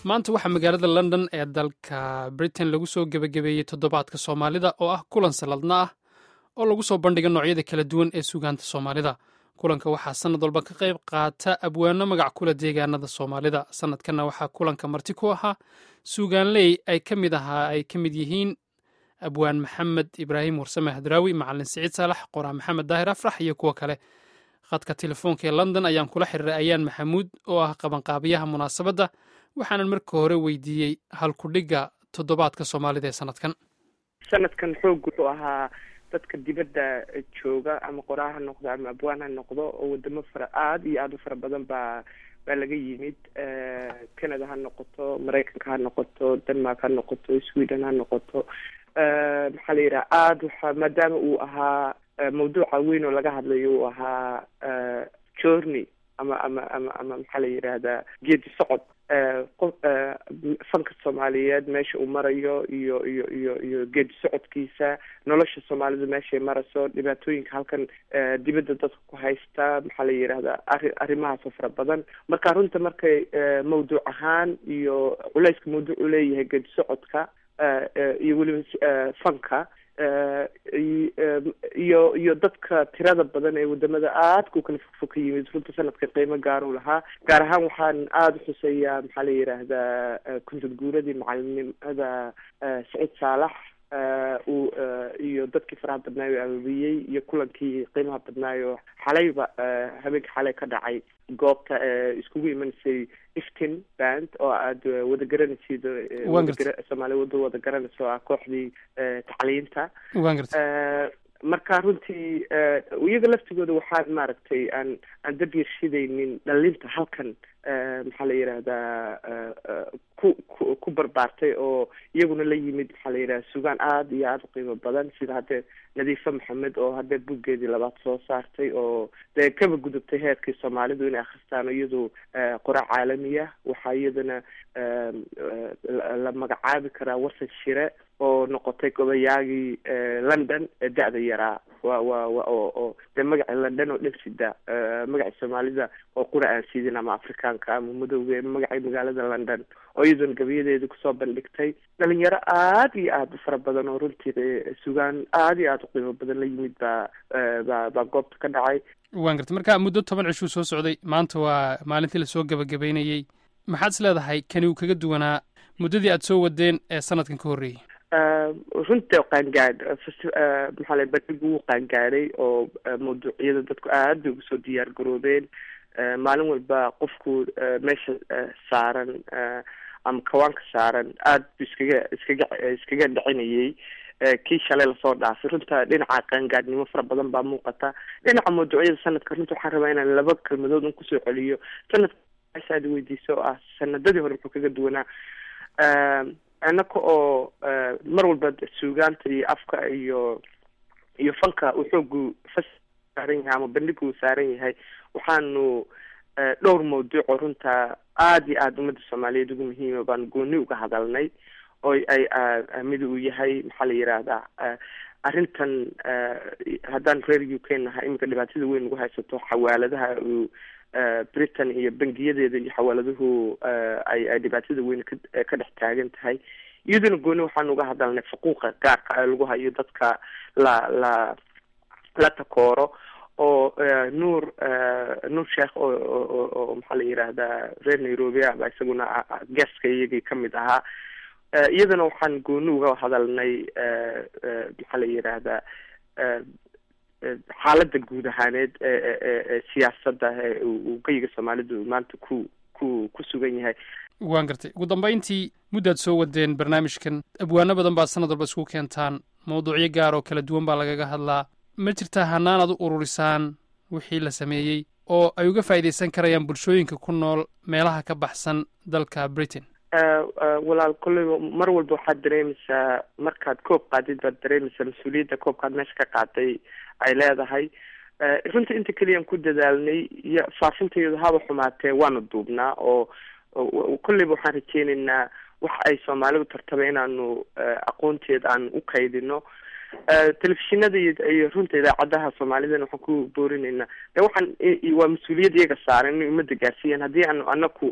maanta waxaa magaalada london ee dalka britain lagu soo gebagabeeyey toddobaadka soomaalida oo ah kulan sanadna ah oo lagu soo bandhiga noocyada kala duwan ee sugaanta soomaalida kulanka waxaa sanad walba ka qayb qaata abwaano magac kula deegaanada soomaalida sanadkanna waxaa kulanka marti ku ahaa suugaanley ay ka mid ahaa ay ka mid yihiin abwaan maxamed ibraahim warsame hadraawi macalin siciid saalax qoraa maxamed daahir afrax iyo kuwo kale khadka telefoonka ee london ayaan kula xiriiray ayaan maxamuud oo ah qabanqaabiyaha munaasabadda waxaanan marka hore weydiiyey halkudhigga toddobaadka soomaalida ee sanadkan sanadkan xoog wuxuu ahaa dadka dibadda jooga ama qoraa ha noqdo ama abwaan ha noqdo oo wadamo fara aada iyo aada u fara badan baa baa laga yimid canada ha noqoto maraykanka ha noqoto denmark ha noqoto sweden ha noqoto maxaa la yidhaha aada waxa maadaama uu ahaa mawduuca weyn oo laga hadlayo uu ahaa journey ama ama ama ama maxaa la yidhaahdaa geedi socod qof fanka soomaaliyeed meesha uu marayo iyo iyo iyo iyo geedi socodkiisa nolosha soomaalida meeshay marayso dhibaatooyinka halkan dibadda dadka ku haysta maxaa la yidhahdaa arri arrimahaasoo fara badan marka runta markay mawduuc ahaan iyo culeyska mawduuc u leeyahay geedi socodka iyo weliba fanka iyo iyo dadka tirada badan ee wadamada aadka u kala fogfog ka yimid runta sanadka qiimo gaar u lahaa gaar ahaan waxaan aada u xuseeyaa maxaa la yidhaahdaa kuntad guuradii macalinimada saciid saalax uu iyo dadkii faraha badnaayo ababiyey iyo kulankii qiimaha badnaayo xalayba habeenka xalay ka dhacay goobta iskugu imanaysay iftin band oo aad wada garanaysid soomaaliya wada wada garanaysa oo ah kooxdii tacliinta marka runtii iyaga laftigooda waxaan maaragtay aan aan dabyarshidaynin dhalinta halkan maxaa la yidhaahdaa ku ku ku barbaartay oo iyaguna la yimid maxaa la yidhahda sugaan aada iyo aada u qiimo badan sida haddee nadiife maxamed oo haddee buggeedii labaad soo saartay oo dee kaba gudubtay heerkii soomaalidu inay akhristaan iyadu qora caalamiya waxaa iyadana la magacaabi karaa wasan shire oo noqotay gobayaagii london ee da-da yaraa wa wa wa oo oo dee magaci london oo dhan sida magaci soomaalida oo qura aan sidin ama afrikaanka ama madowga magacii magaalada london oo iyaduna gabayadeeda kusoo bandhigtay dhalinyaro aada iyo aada u fara badan oo runtii sugaan aada iyo aada u qiimo badan la yimid baa baa baa goobta ka dhacay waan gartay marka muddo toban cishuu soo socday maanta waa maalintii lasoo gebagabeynayey maxaad is leedahay kani uu kaga duwanaa muddadii aada soo wadeen ee sanadkan ka horreeyey runta qaangaadh maxaa la bandhigu wuu qaangaadhay oo mawduucyada dadku aad bay ugu soo diyaar garoobeen maalin walba qofku meesha saaran ama kawaanka saaran aad bu iskaga iskaga iskaga dhicinayay kii shalay lasoo dhaafay runta dhinaca qaangaadhnimo fara badan baa muuqata dhinaca mawduucyada sanadka runta waxaan rabaa inaan laba kelmadood un kusoo celiyo sanadka aad weydiisa oo ah sanadadii hore muxuu kaga duwanaa annaka oo mar walba suugaanta iyo afka iyo iyo fanka uu xoogu fas saaran yahay ama bandhiga uu saaran yahay waxaanu dhowr mawduuc oo runta aada iyo aada ummadda soomaaliyeed ugu muhiima baanu gooni uga hadalnay oo ay mid uu yahay maxaa la yidhaahdaa arrintan haddaan reer u k nahay iminka dhibaatada weyn ugu haysato xawaaladaha uu britain iyo bangiyadeeda iyo xawaaladuhu ay ay dhibaatada weyn ka ka dhex taagan tahay iyaduna gooni waxaan uga hadalnay xuquuqa gaarka ee lagu hayo dadka la la la takooro oo nuur nuur sheekh oo oo oo maxaa la yidhaahdaa reer nairobi aba isaguna geeska iyagii kamid ahaa iyadana waxaan gooni uga hadalnay maxaa la yidhaahdaa xaaladda guud ahaaneed ee siyaasadda uu geyiga soomaalidu maanta ku ku ku sugan yahay waan gartay ugu dambeyntii muddaad soo wadeen barnaamijkan abwaano badan baad sanad walba isku keentaan mawduucyo gaar oo kala duwan baa lagaga hadlaa ma jirtaa hanaan aad u ururisaan wixii la sameeyey oo ay uga faa'iidaysan karayaan bulshooyinka ku nool meelaha ka baxsan dalka britain walaal kolleyba mar walba waxaad dareemaysaa markaad koob qaadid baad dareemaysaa mas-uuliyadda koobkaad meesha ka qaaday ay leedahay runta inta keliyaan ku dadaalnay iyo faafinteedu haba xumaatee waanu duubnaa oo kolleyba waxaan rajeynaynaa wax ay soomaalidu tartaba inaanu aqoonteeda aan u kaydino telefishinada iyo runta idaacadaha soomaalidana waxaan ku boorinaynaa de waxaan waa mas-uuliyad iyaga saaran inay umada gaarsiiyaan haddii aanu anaku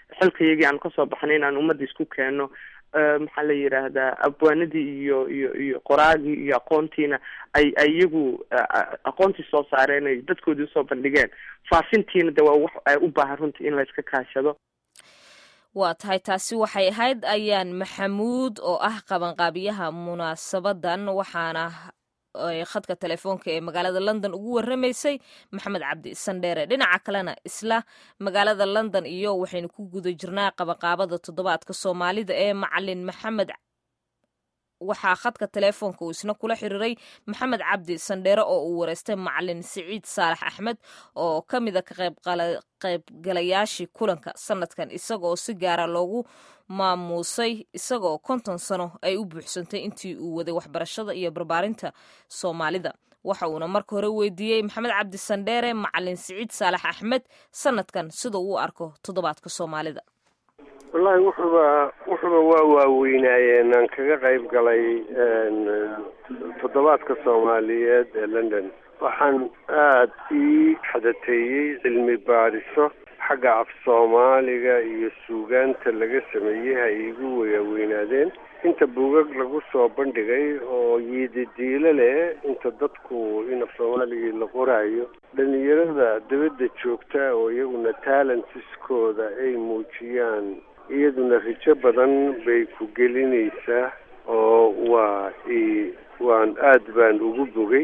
xilkayagii aan kasoo baxnay inaan ummadda isku keeno maxaa la yidhaahdaa abwaanadii iyo iyo iyo qoraagii iyo aqoontiina ay ay iyagu aqoontii soo saareen ay dadkoodii usoo bandhigeen faafintiina de waa wax u baahan runtii in layska kaashado waa tahay taasi waxay ahayd ayaan maxamuud oo ah qabanqaabiyaha munaasabadan waxaana khadka telefoonka ee magaalada london ugu waramaysay maxamed cabdi sandheere dhinaca kalena isla magaalada london iyo waxaynu ku guda jirnaa qabanqaabada toddobaadka soomaalida ee macalin maxamed waxaa khadka telefoonka uu isna kula xiriiray maxamed cabdi sandheere oo uu wareystay macalin siciid saalax axmed oo ka mida ka qaybgalayaashii kulanka sanadkan isagaoo si gaara loogu maamuusay isagaoo konton sano ay u buuxsantay intii uu waday waxbarashada iyo barbaarinta soomaalida waxa uuna marka hore weydiiyey maxamed cabdi sandheere macalin siciid saalax axmed sanadkan sida uu arko toddobaadka soomaalida wallaahi wuxuuba wuxuuba waa waaweynaayeen aan kaga qayb galay toddobaadka soomaaliyeed ee london waxaan aada ii xadateeyey cilmi baadhiso xagga af soomaaliga iyo suugaanta laga sameeyey ha iigu waaweynaadeen inta buugag lagu soo bandhigay oo yiididiilo leh inta dadku in af soomaaligii la qoraayo dhalinyarada dabadda joogta oo iyaguna talentiskooda ay muujiyaan iyaduna rijo badan bay ku gelinaysaa oo waa waan aada baan ugu bogay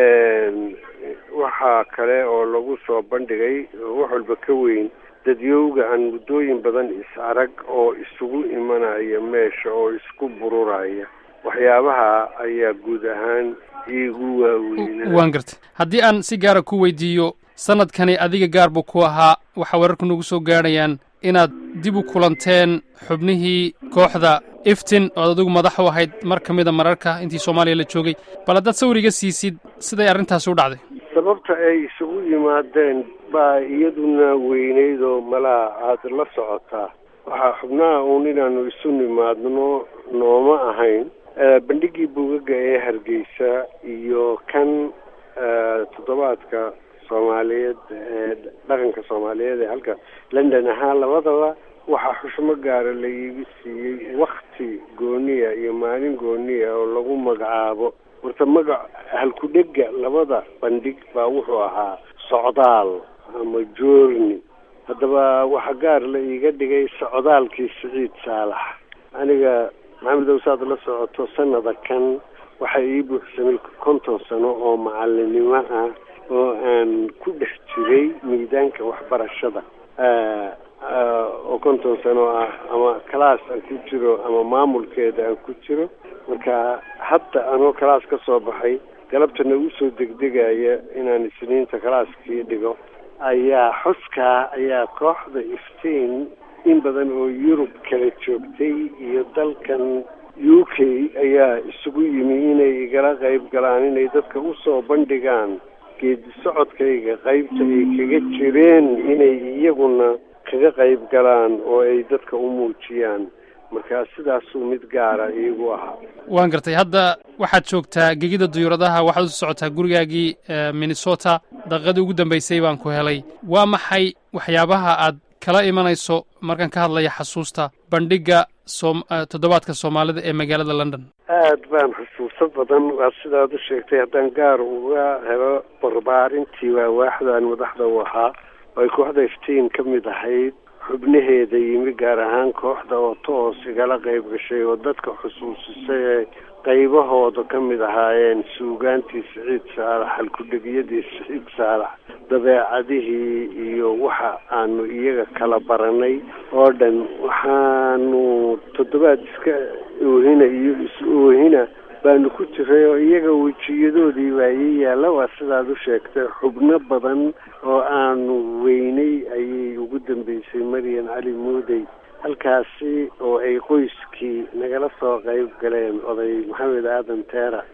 waxaa kale oo lagu soo bandhigay wax walba ka weyn dadyowga aan muddooyin badan is arag oo isugu imanaya meesha oo isku bururaya waxyaabaha ayaa guud ahaan iigu waaweynaa waan gartay haddii aan si gaara ku weydiiyo sanadkani adiga gaar buu ku ahaa waxaa wararku nagu soo gaadhayaan inaad dib u kulanteen xubnihii kooxda iftin ood adigu madax u ahayd mar ka mida mararka intii soomaaliya la joogay bal haddaad sawiriga siisid siday arrintaasi u dhacday sababta ay isugu yimaadeen baa iyaduna weyneyd oo malaa aada la socotaa waxaa xubnaha uun inaanu isu nimaadno nooma ahayn bandhigii buugaga ee hargeysa iyo kan toddobaadka soomaaliyeed ee dhaqanka soomaaliyeed ee halka london ahaa labadaba waxaa xushmo gaara la iiga siiyey wakti gooniya iyo maalin gooniya oo lagu magacaabo horta magac halku-dhega labada bandhig baa wuxuu ahaa socdaal ama joorni haddaba waxaa gaar la iiga dhigay socdaalkii siciid saalax aniga maxamed owsaad la socoto sanada kan waxaa ii buuxsamay konton sano oo macalinimo ah oo aan ku dhex jiray miidaanka waxbarashada oo konton sano ah ama class aan ku jiro ama maamulkeeda aan ku jiro marka hadda anoo class ka soo baxay galabtana usoo degdegaya inaan isniinta calaaskii dhigo ayaa xuskaa ayaa kooxda iftiin in badan oo yurub kala joogtay iyo dalkan u k ayaa isugu yimi inay igala qayb galaan inay dadka usoo bandhigaan geedi socodkayga qaybta ay kaga jireen inay iyaguna kaga qayb galaan oo ay dadka u muujiyaan markaa sidaasuu mid gaara iigu ahaa waan gartay hadda waxaad joogtaa gegida duyuuradaha waxaad usu socotaa gurigaagii minnesota daqiiqadii ugu dambaysay baan ku helay waa maxay waxyaabaha aad kala imanayso markaan ka hadlaya xasuusta bandhigga som toddobaadka soomaalida ee magaalada london aad baan xusuuso badan waa sidaad u sheegtay haddaan gaar uga helo barbaarintii waa waaxdaan madaxda u ahaa oo ay kooxda iftiin ka mid ahayd xubnaheeda yimi gaar ahaan kooxda oo toos igala qayb gashay oo dadka xusuusisay ee qaybahooda ka mid ahaayeen suugaantii siciid saalax halku-dhegiyadii siciid saalax dabeecadihii iyo waxa aanu iyaga kala baranay oo dhan waxaanu toddobaad iska oohina iyo is-oohina baanu ku jiray oo iyaga wejiyadoodii baa ii yaalla waa sidaad u sheegtay xubno badan oo aanu weynay ayay ugu dambeysay maryan cali muudey halkaasi oo ay qoyskii nagala soo qayb galeen oday maxamed aadan teera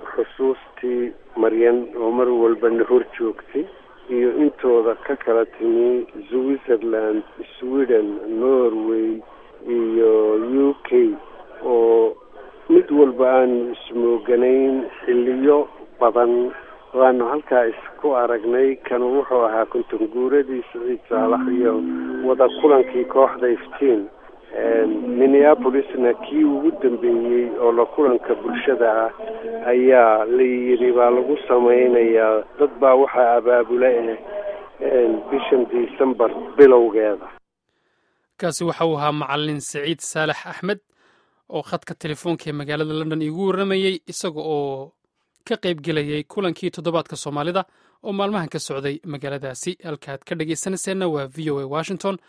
xusuustii maryan oo mar walbana hor joogtay iyo intooda ka kala timi switzerland sweden norway iyo u k oo mid walba aanu ismooganayn xilliyo badan waanu halkaa isku aragnay kanu wuxuu ahaa konton guuradii siciid saalax iyo wada kulankii kooxda iftiin minneapolisna kii ugu dambeeyey oo la kulanka bulshada ah ayaa la yidhi baa lagu samaynayaa dad baa waxaa abaabula eh bishan december bilowgeeda kaasi waxa uu ahaa macalin saciid saalax axmed oo khadka telefoonka ee magaalada london iigu warramayey isaga oo ka qayb gelayay kulankii toddobaadka soomaalida oo maalmahan ka socday magaaladaasi halkaad ka dhegaysanayseena waa v o a washington